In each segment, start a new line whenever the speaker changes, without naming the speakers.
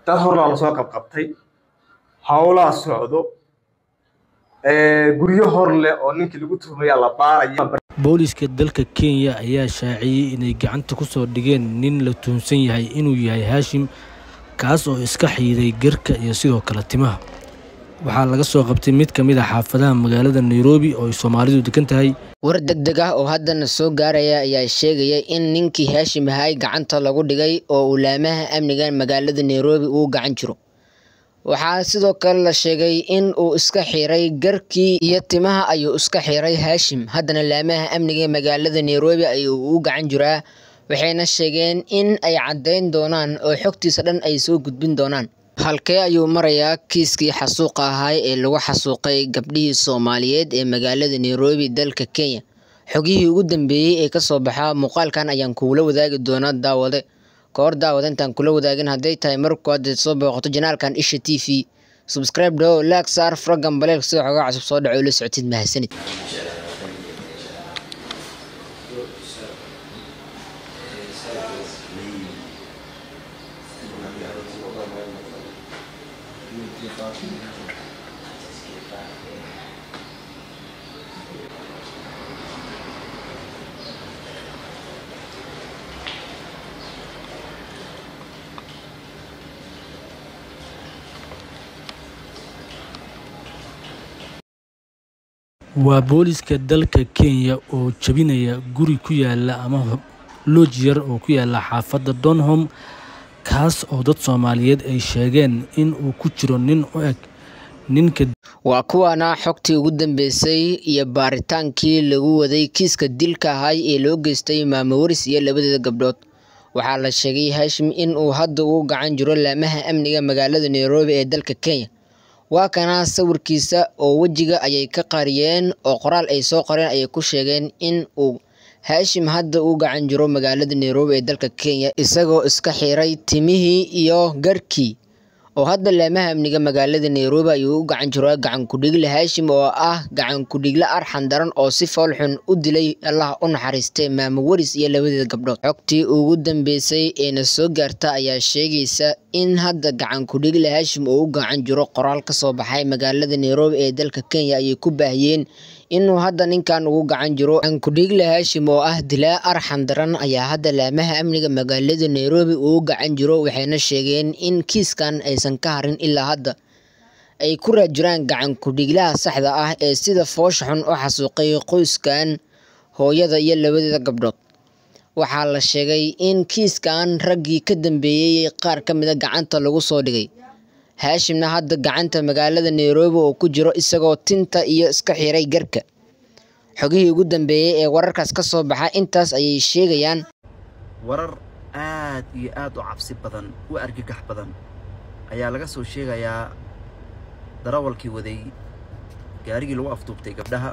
dad horlaa lasoo qabqabtay howlaa socdo guryo hor leh oo ninkii lagu tuhmayaa la baaraya
booliiska dalka kenya ayaa shaaciyey inay gacanta ku soo dhigeen nin la tuhunsan yahay inuu yahay haashim kaas oo iska xiiday garka iyo sidoo kale timaha waxaa laga soo qabtay mid ka mid a xaafadaha magaalada nairobi oo ay soomaalidu degan tahay
war degdeg ah oo haddana soo gaaraya ayaa sheegaya in ninkii haashim ahay gacanta lagu dhigay oo ulaamaha amniga magaalada nairobi uu gacan jiro waxaa sidoo kale la sheegay in uu iska xiray garkii iyo timaha ayuu iska xiray haashim haddana laamaha amniga magaalada nairobi ayuu u gacan jiraa waxayna sheegeen in ay caddayn doonaan oo xogtiisa dhan ay soo gudbin doonaan halkee ayuu marayaa kiiskii xasuuqa ahay ee lagu xasuuqay gabdhihii soomaaliyeed ee magaalada nairobi dalka kenya xogihii ugu dambeeyey ee kasoo baxaa muuqaalkan ayaan kuula wadaagi doonaa daawade kahor daawada intaan kula wadaagin hadday tahay marku hadda soo booqato janaalkan isha t v subscribe dhow laag saar frogan baleeg sida xogaa cusub soo dhaco la socotid mahadsanid
waa booliiska dalka kenya oo jebinaya guri ku yaala ama looj yar oo ku yaala xaafadda donholm kaas oo dad soomaaliyeed ay sheegeen in uu ku jiro nin u eg ninka
waa kuwaana xogtii ugu dambeysay iyo baaritaankii lagu waday kiiska dilka ahay ee loo geystay maamo waris iyo labadeeda gabdhood waxaa la sheegay haashim in uu hadda ugu gacan jiro laamaha amniga magaalada nairobi ee dalka kenya waa kana sawirkiisa oo wejiga ayay ka qariyeen oo qoraal ay soo qoreen ayay ku sheegeen in uu haashim hadda u gacan jiro magaalada nairobi ee dalka kenya isagoo iska xiray timihii iyo garhkii oo hadda laamaha amniga magaalada nairobi ayuu u gacan jiro gacan kudhigle haashim oo ah gacan kudhigle arxan daran oo si foolxun u dilay allah u naxariistay maamo waris iyo labadeeda gabdhood xogtii ugu dambeysay eena soo gaarta ayaa sheegaysa in hadda gacan kudhigle haashim oo u gacan jiro qoraal kasoo baxay magaalada nairobi ee dalka kenya ayay ku baahiyeen inuu hadda ninkan ugu gacan jiro gacankudhigle haashim oo ah dilaa arxan daran ayaa hadda laamaha amniga magaalada nairobi uu gacan jiro waxayna sheegeen in kiiskan aysan ka harin ilaa hadda ay ku raajiraan gacan kudhiglaha saxda ah ee sida foosha xun u xasuuqay qoyskan hooyada iyo labadeeda gabdhood waxaa la sheegay in kiiskan raggii ka dambeeyey qaar ka mida gacanta lagu soo dhigay haashimna hadda gacanta magaalada nairobi oo ku jiro isagoo tinta iyo iska xiray garka xogihii ugu dambeeyey ee wararkaas ka soo baxa intaas ayay sheegayaan
warar aad iyo aad u cabsi badan u argagax badan ayaa laga soo sheegayaa darawalkii waday gaarigii lagu afduubtay gabdhaha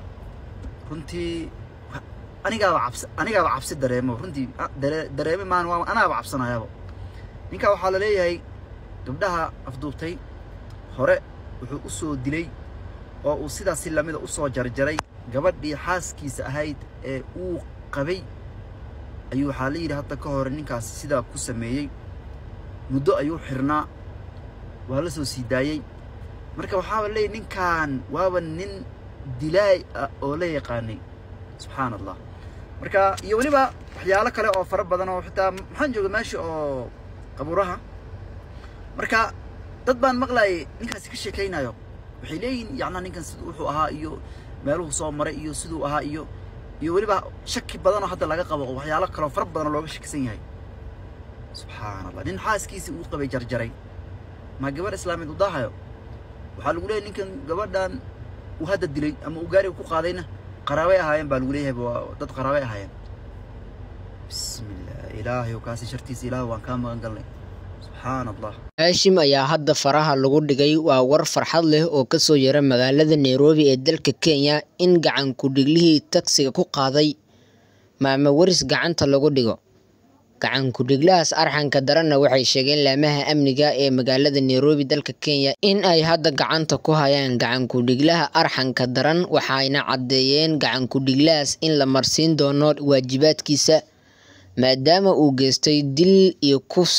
runtii anigaaba cabsi anigaaba cabsi dareemo runtii dareeme maan waa anaaba cabsanayaaba ninkaa waxaa la leeyahay gabdhaha afduubtay hore wuxuu u soo dilay oo uu sidaas si lamida u soo jarjaray gabadhii xaaskiisa ahayd ee uu qabay ayuu waxaa la yidhi hadda ka hore ninkaasi sidaa ku sameeyey muddo ayuu xirnaa waa la soo sii daayey marka waxaaba leeyahy ninkan waaba nin dilaay ah oo la yaqaanay subxaan allah marka iyo weliba waxyaalo kale oo fara badan oo xitaa maxaan jooga meesha oo qabuuraha marka dad baan maqlayay ninkaasi ka sheekaynayo waxay leeyihin yacnaa ninkan siduu wuxuu ahaa iyo meeluhu soo maray iyo siduu ahaa iyo iyo weliba shaki badanoo hadda laga qabo waxyaalo kaloo fara badanoo looga shakisan yahay subxaan allah nin xaaskiisii uu qabay jarjaray ma gabadh islaameed u daahayo waxaa lagu leeyahy ninkan gabadhan uu hadda dilay ama uu gaariga ku qaadayna qaraabay ahaayeen baa lagu leeyahay waa dad qaraabay ahaayeen bismillah ilaahay kaasi shartiisa ilaah waan kaa magan galnay subxaan allah
haashim ayaa hadda faraha lagu dhigay waa war farxad leh oo kasoo yara magaalada nairobi ee dalka kenya in gacan kudhiglihii tagsiga ku qaaday maamo waris gacanta lagu dhigo gacan kudhiglahaas arxanka daranna waxay sheegeen laamaha amniga ee magaalada nairobi dalka kenya in ay hadda gacanta ku hayaan gacan kudhiglaha arxanka daran waxayna caddeeyeen gacan kudhiglahaas in la marsiin doono waajibaadkiisa maadaama uu geystay dil iyo kufsi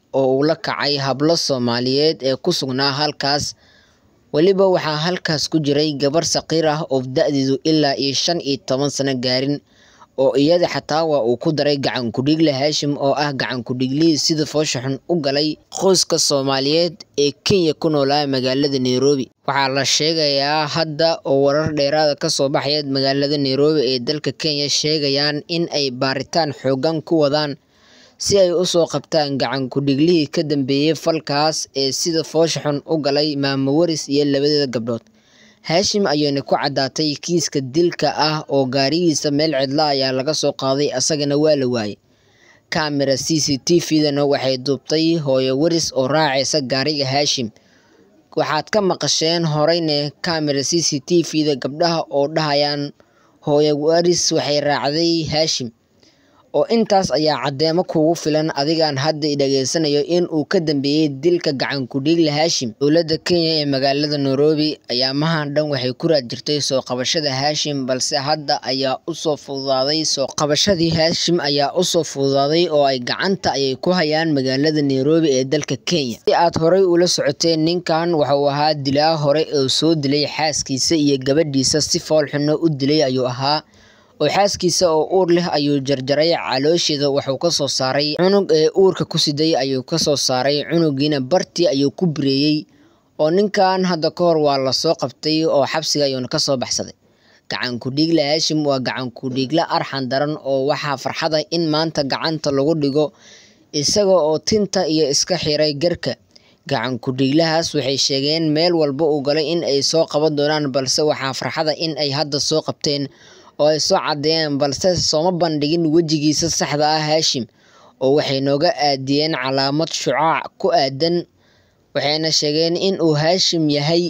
oo uu la kacay hablo soomaaliyeed ee ku sugnaa halkaas weliba waxaa halkaas ku jiray gabar saqiir ah oo da-deedu ilaa iyo shan iyo toban sano gaarin oo iyada xataa waa uu ku daray gacan ku-dhiigle haashim oo ah gacan ku-dhiiglihii sida foosha xun u galay qoyska soomaaliyeed ee kenya ku noolaa magaalada nairobi waxaa la sheegayaa hadda oo warar dheeraada kasoo baxaya magaalada nairobi ee dalka kenya sheegayaan in ay baaritaan xoogan ku wadaan si ay usoo qabtaan gacan ku-dhiiglihii ka dambeeyey falkaas ee sida foosha xun u galay maamo waris iyo labadeeda gabdhood haashim ayayna ku caddaatay kiiska dilka ah oo gaarigiisa meel cidla ayaa laga soo qaaday asagana waa la waayey kamera c c t v-dana waxay duubtay hooyo waris oo raacaysa gaariga haashim waxaad ka maqasheen horeyne kamera c c t v-da gabdhaha oo dhahayaan hooyo waris waxay raacday haashim oo intaas ayaa caddeemo kugu filan adigaan hadda dhageysanayo in uu ka dambeeyey dilka gacan ku-dhiigle haashim dowladda kenya ee magaalada nairobi ayaa mahan dhan waxay ku raad jirtay soo qabashada haashim balse hadda ayaa usoo fududaaday soo qabashadii haashim ayaa usoo fududaaday oo ay gacanta ayay ku hayaan magaalada nairobi ee dalka kenya si aad horey ula socoteen ninkan waxauu ahaa dilaa hore oo soo dilay xaaskiisa iyo gabadhiisa si foolxuno u dilay ayuu ahaa oo xaaskiisa oo uur leh ayuu jarjaray caloosheeda wuxuu ka soo saaray cunug ee uurka ku siday ayuu ka soo saaray cunugiina bartii ayuu ku bireeyey oo ninkan hadda ka hor waa lasoo qabtay oo xabsiga ayuuna kasoo baxsaday gacan ku-dhiigle haashim waa gacan ku-dhiigle arxan daran oo waxaa farxada in maanta gacanta lagu dhigo isaga oo tinta iyo iska xiray garka gacan ku-dhiiglahaas waxay sheegeen meel walba uu galay in ay soo qaban doonaan balse waxaa farxada in ay hadda soo qabteen oo ay soo caddeeyeen balse sooma bandhigin wejigiisa saxda ah haashim oo waxay nooga aadiyeen calaamad shucaac ku aadan waxayna sheegeen in uu haashim yahay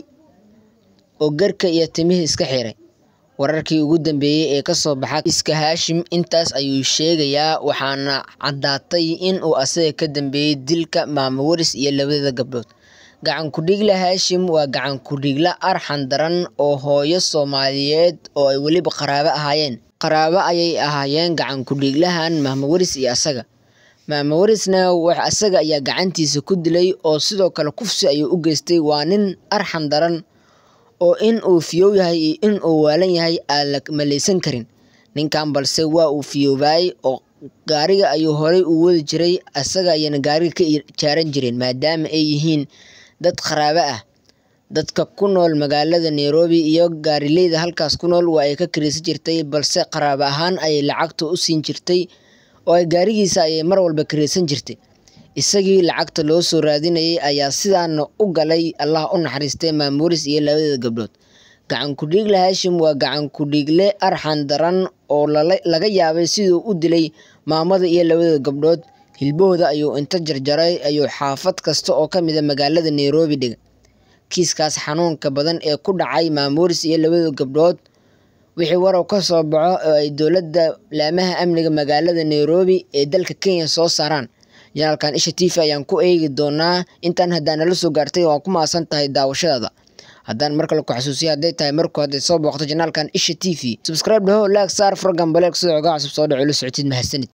oo garka iyo timihii iska xiray wararkii ugu dambeeyey ee kasoo baxa iska haashim intaas ayuu sheegayaa waxaana caddaatay in uu asaga ka dambeeyey dilka maamo waris iyo labadada gabdhood gacan ku-dhiigle haashim waa gacan ku-dhiigle arxan daran oo hooyo soomaaliyeed oo ay weliba qaraabo ahaayeen qaraabo ayay ahaayeen gacan ku-dhiiglahan maamo waris iyo asaga maamo warisna asaga ayaa gacantiisa ku dilay oo sidoo kale kufsi ayuu u geystay waa nin arxan daran oo in uu fiyow yahay iyo in uu waalan yahay aan la maleysan karin ninkan balse waa uu fiyoobaayey oo gaariga ayuu horey u wadi jiray asaga ayana gaariga ka jaaran jireen maadaama ay yihiin dad qaraabo ah dadka ku nool magaalada nairobi iyo gaarileyda halkaas ku nool waa ay ka kiraysan jirtay balse qaraabo ahaan ayay lacagta u siin jirtay oo ay gaarigiisa ayay mar walba kiraysan jirtay isagii lacagta loo soo raadinayay ayaa sidaana u galay allah u naxariistay maamuuris iyo labadeeda gabdhood gacan ku-dhiigle haashim waa gacan ku-dhiigle arxan daran oo laga yaabay siduu u dilay maamada iyo labadeeda gabdhood hilbahooda ayuu inta jarjaray ayuu xaafad kasta oo ka mida magaalada nairobi dhiga kiiskaas xanuunka badan ee ku dhacay maamuuris iyo labada gabdhood wixii warow ka soo baxo oo ay dowladda laamaha amniga magaalada nairobi ee dalka kenya soo saaraan janaalkan isha t v ayaan ku eegi doonaa intaan haddaan nala soo gaartay waan ku maasan tahay daawashadaada haddaan mar kale ku xasuusiya hadday tahay marku hadday soo booqto janaalkan isha t v subscribe dhaho laag saar furgan baleeg sida ogaa cusub soo dhaco la socotid mahadsanid